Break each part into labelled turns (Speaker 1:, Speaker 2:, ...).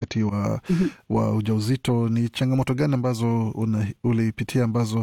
Speaker 1: wakati wa, wa ujauzito. Ni changamoto gani ambazo una, ulipitia ambazo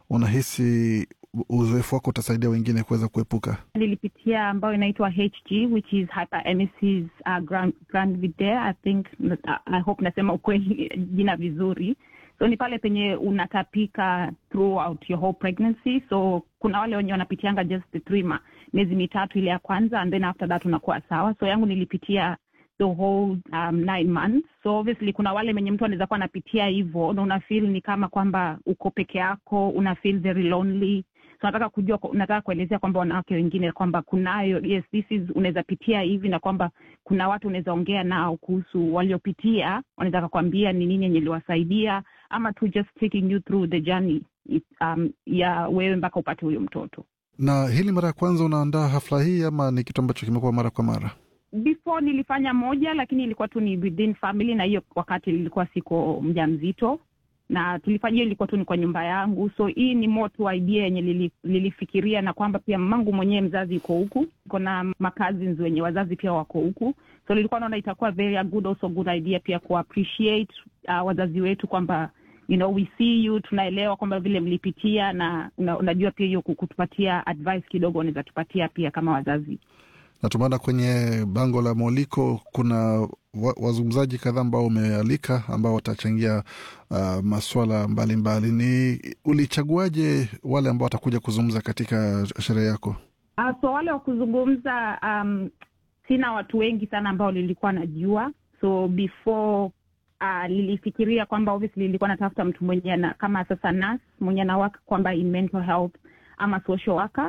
Speaker 1: unahisi uzoefu wako utasaidia wengine kuweza kuepuka?
Speaker 2: nilipitia ambayo inaitwa HG which is hyperemesis uh, grand, gravidae I think uh, I hope nasema ukweli jina vizuri so ni pale penye unatapika throughout your whole pregnancy so kuna wale wenye wanapitianga just the three ma, miezi mitatu ile ya kwanza and then after that unakuwa sawa so yangu nilipitia the whole um, nine months so obviously kuna wale menye mtu anaweza kuwa anapitia hivyo na una feel ni kama kwamba uko peke yako una feel very lonely so nataka kujua nataka kuelezea kwamba wanawake wengine kwamba kunayo yes this is unaweza pitia hivi na kwamba kuna watu unaweza ongea nao kuhusu waliopitia wanaweza kakwambia ni nini yenye iliwasaidia ama tu just taking you through the journey um, ya wewe mpaka upate huyo mtoto
Speaker 1: Na hili mara ya kwanza unaandaa hafla hii ama ni kitu ambacho kimekuwa mara kwa mara?
Speaker 2: before nilifanya moja lakini ilikuwa tu ni within family na hiyo wakati nilikuwa siko mja mzito na tulifanya hiyo ilikuwa tu ni kwa nyumba yangu so hii ni more tu idea yenye lili, lilifikiria na kwamba pia mamangu mwenyewe mzazi iko huku iko na makazi wenye wazazi pia wako huku so nilikuwa naona itakuwa very a good also good idea pia ku appreciate uh, wazazi wetu kwamba you know we see you tunaelewa kwamba vile mlipitia na una, unajua pia hiyo kutupatia advice kidogo unaweza tupatia pia kama wazazi
Speaker 1: na tumeona kwenye bango la mwaliko kuna wa, wazungumzaji kadhaa ambao umealika ambao watachangia uh, maswala mbalimbali. Ni ulichaguaje wale ambao watakuja kuzungumza katika sherehe yako?
Speaker 2: Uh, so wale wa kuzungumza um, sina watu wengi sana ambao nilikuwa najua, so before uh, nilifikiria kwamba obviously nilikuwa natafuta mtu mwenye na, kama sasa nurse mwenye anawaka kwamba in mental health ama social worker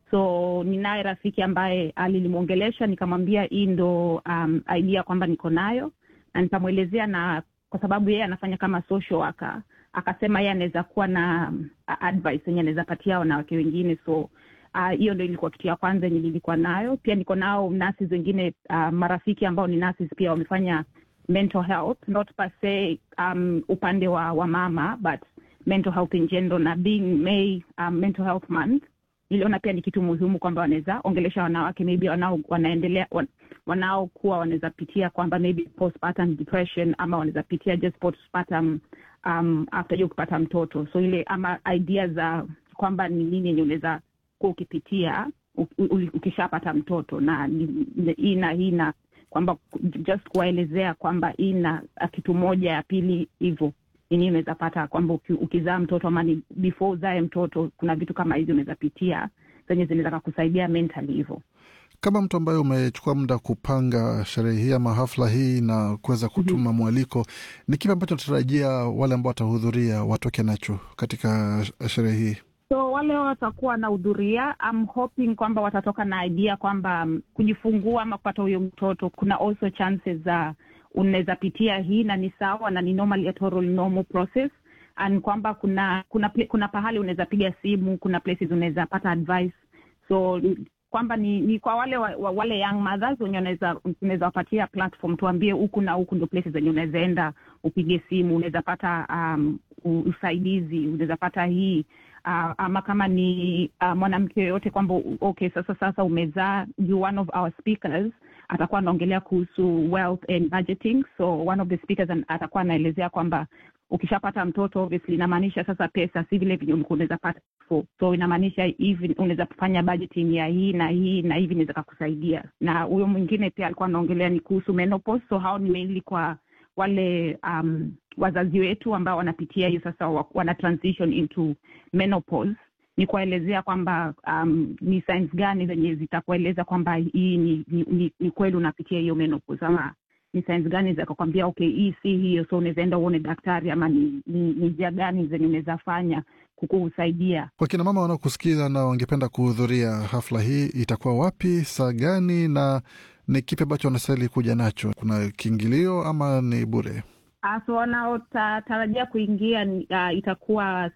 Speaker 2: so ninaye rafiki ambaye alilimwongelesha nikamwambia hii ndo um, idea kwamba niko nayo na nikamwelezea na kwa sababu yeye anafanya kama social worker akasema yeye anaweza kuwa na um, advice yenye anaweza patia wanawake wengine so hiyo uh, ndo ilikuwa kitu ya kwanza yenye nilikuwa nayo pia niko nao nurses wengine uh, marafiki ambao ni nurses pia wamefanya mental health not per se um, upande wa, wa mama but mental health in general na being May um, mental health month niliona pia ni kitu muhimu kwamba wanaweza ongelesha wanawake maybe wanao wanaendelea wan, wanaokuwa wanaweza pitia kwamba maybe postpartum depression ama wanaweza pitia just postpartum um, after hiyo kupata mtoto so ile ama idea za kwamba ni nini yenye unaweza kuwa ukipitia ukishapata mtoto na hii na hii na kwamba just kuwaelezea kwamba hii na kitu moja ya pili hivyo nini unaweza pata kwamba ukizaa mtoto ama ni before uzae mtoto kuna vitu kama hizi unaweza pitia zenye zinaweza kusaidia mentally hivyo
Speaker 1: kama mtu ambaye umechukua muda kupanga sherehe hii ama hafla hii na kuweza kutuma mm-hmm. mwaliko ni kipi ambacho natarajia wale ambao watahudhuria watoke nacho katika sherehe hii
Speaker 2: so wale watakuwa wanahudhuria I'm hoping kwamba watatoka na idea kwamba um, kujifungua ama kupata huyo mtoto kuna also chances za uh, unaweza pitia hii na ni sawa na ni normal total normal process and kwamba kuna kuna kuna pahali unaweza piga simu kuna places unaweza pata advice so kwamba ni, ni kwa wale wa, wa, wale young mothers wenye unaweza unaweza wapatia platform tuambie huku na huku ndo places zenye unaweza enda upige simu unaweza pata um, usaidizi unaweza pata hii uh, ama kama ni uh, mwanamke yoyote kwamba okay sasa sasa umezaa you one of our speakers atakuwa anaongelea kuhusu wealth and budgeting so one of the speakers atakuwa anaelezea kwamba ukishapata mtoto obviously inamaanisha sasa pesa si vile venye ulikuwa unaweza pata so inamaanisha hivi unaweza kufanya budgeting ya hii na hii na hivi inaweza kakusaidia na huyo mwingine pia alikuwa anaongelea ni kuhusu menopause so hao ni mainly kwa wale um, wazazi wetu ambao wanapitia hiyo sasa wana transition into menopause ni kuwaelezea kwamba um, ni signs gani zenye zitakueleza kwamba hii ni, ni, ni, ni kweli unapitia hiyo menopause ama ni signs gani zakakwambia okay hii si hiyo so unaweza enda uone daktari ama ni, ni, ni njia gani zenye unaweza fanya kukusaidia
Speaker 1: kwa kina mama wanaokusikiza na wangependa kuhudhuria hafla hii itakuwa wapi saa gani na ni kipi ambacho wanastahili kuja nacho kuna kiingilio ama ni bure
Speaker 2: Uh, so wanaotarajia kuingia uh, itakuwa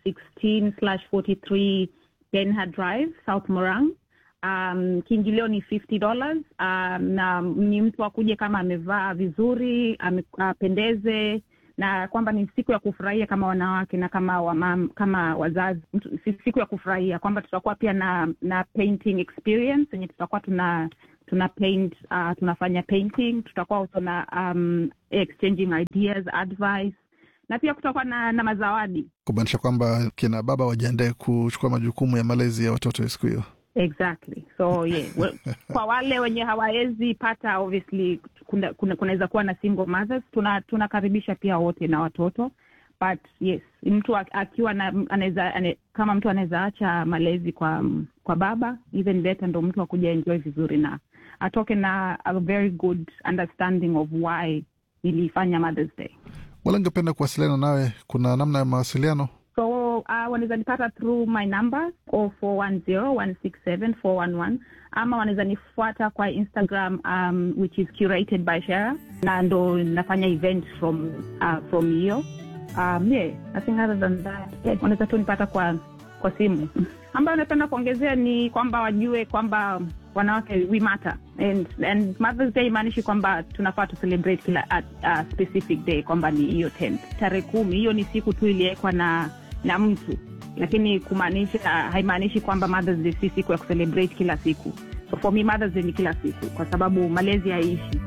Speaker 2: 16/43 Denha Drive South Morang. Um, kiingilio ni 50 dollars. Um, na ni mtu akuje kama amevaa vizuri apendeze, uh, na kwamba ni siku ya kufurahia kama wanawake na kama wamam, kama wazazi, siku ya kufurahia kwamba tutakuwa pia na na painting experience yenye tutakuwa tuna tuna paint uh, tunafanya painting tutakuwa tuna um, exchanging ideas advice na pia kutakuwa na, na mazawadi
Speaker 1: kumaanisha kwamba kina baba wajiandae kuchukua majukumu ya malezi ya watoto siku hiyo
Speaker 2: exactly so yeah well, kwa wale wenye hawawezi pata obviously kunaweza kuna, kuna kuwa na single mothers tuna tunakaribisha pia wote na watoto but yes mtu akiwa na anaweza ane, kama mtu anaweza acha malezi kwa kwa baba even better ndo mtu akuja enjoy vizuri na atoke na a very good understanding of why nilifanya mothers day
Speaker 1: wala ngependa kuwasiliana nawe kuna namna ya mawasiliano
Speaker 2: so uh, wanaweza nipata through my number 0410167411 ama wanaweza nifuata kwa instagram um, which is curated by shara na ndo nafanya event from uh, from hiyo um, yeah, I think other than that yeah, wanaweza tu nipata kwa kwa simu ambayo napenda kuongezea ni kwamba wajue kwamba wanawake we matter and, and mothers day imaanishi kwamba tunafaa tu celebrate kila at, uh, specific day kwamba ni hiyo tarehe kumi hiyo ni siku tu iliwekwa na na mtu lakini kumaanisha haimaanishi kwamba mothers day si siku ya kucelebrate kila siku so for me mothers day ni kila siku kwa sababu malezi haiishi